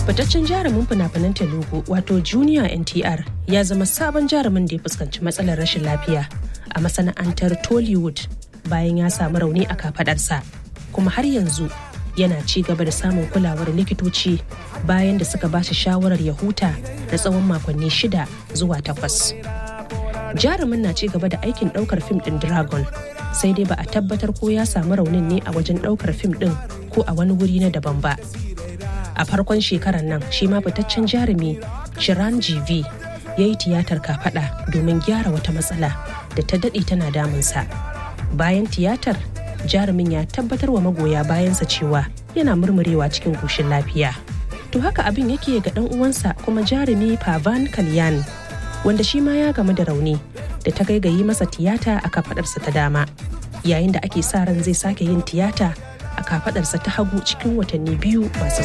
Fitaccen jarumin fina-finan Telugu wato Junior NTR ya zama sabon jarumin da ya fuskanci matsalar rashin lafiya a masana'antar Tollywood bayan ya samu rauni a kafadarsa kuma har yanzu yana ci gaba da samun kulawar likitoci bayan da suka ba shi shawarar ya huta na tsawon makonni shida zuwa takwas. Jarumin na ci gaba da aikin ɗaukar fim ɗin Dragon sai dai ba a tabbatar ko ya samu raunin ne a wajen ɗaukar fim ɗin ko a wani wuri na daban ba. A farkon shekarar nan shi ma fitaccen jarumi Shiran GV ya yi tiyatar kafaɗa domin gyara wata matsala da ta daɗe tana damunsa. Bayan tiyatar jarumin ya tabbatar wa magoya bayansa cewa yana murmurewa cikin koshin lafiya. To haka abin yake ga ɗan uwansa kuma jarumi Pavan Kalyan wanda shi ma ya gamu da rauni da ta gaigayi masa tiyata a kafadarsa ta dama yayin da ake sa ran zai sake yin tiyata a kafadarsa ta hagu cikin watanni biyu masu